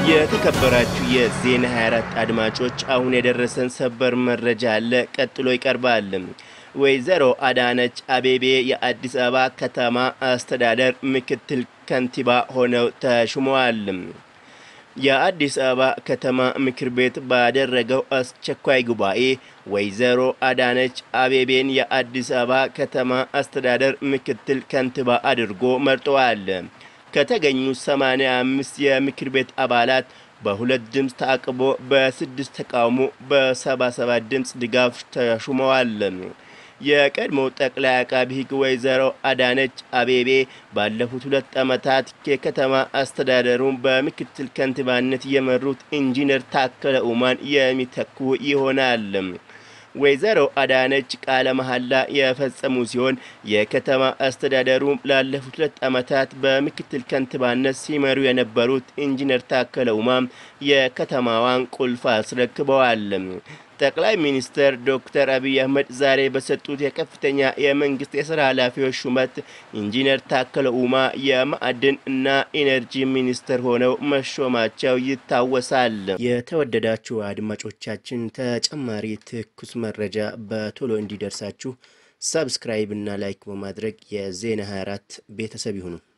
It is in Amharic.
የተከበራችሁ የዜና 24 አድማጮች አሁን የደረሰን ሰበር መረጃ አለ፣ ቀጥሎ ይቀርባል። ወይዘሮ አዳነች አቤቤ የአዲስ አበባ ከተማ አስተዳደር ምክትል ከንቲባ ሆነው ተሹመዋል። የአዲስ አበባ ከተማ ምክር ቤት ባደረገው አስቸኳይ ጉባኤ ወይዘሮ አዳነች አቤቤን የአዲስ አበባ ከተማ አስተዳደር ምክትል ከንቲባ አድርጎ መርጠዋል። ከተገኙ 85 የምክር ቤት አባላት በሁለት ድምፅ ታቅቦ በስድስት ተቃውሞ በ77 ድምፅ ድጋፍ ተሹመዋል። የቀድሞ ጠቅላይ አቃቢ ሕግ ወይዘሮ አዳነች አቤቤ ባለፉት ሁለት ዓመታት የከተማ አስተዳደሩን በምክትል ከንቲባነት የመሩት ኢንጂነር ታከለ ኡማን የሚተኩ ይሆናል። ወይዘሮ አዳነች ቃለ መሐላ የፈጸሙ ሲሆን የከተማ አስተዳደሩ ላለፉት ሁለት ዓመታት በምክትል ከንቲባነት ሲመሩ የነበሩት ኢንጂነር ታከለ ኡማም የከተማዋን ቁልፍ አስረክበዋል። ጠቅላይ ሚኒስትር ዶክተር አብይ አህመድ ዛሬ በሰጡት የከፍተኛ የመንግስት የስራ ኃላፊዎች ሹመት ኢንጂነር ታከለ ኡማ የማዕድን እና ኢነርጂ ሚኒስትር ሆነው መሾማቸው ይታወሳል። የተወደዳችሁ አድማጮቻችን ተጨማሪ ትኩስ መረጃ በቶሎ እንዲደርሳችሁ ሰብስክራይብ እና ላይክ በማድረግ የዜና 24 ቤተሰብ ይሁኑ።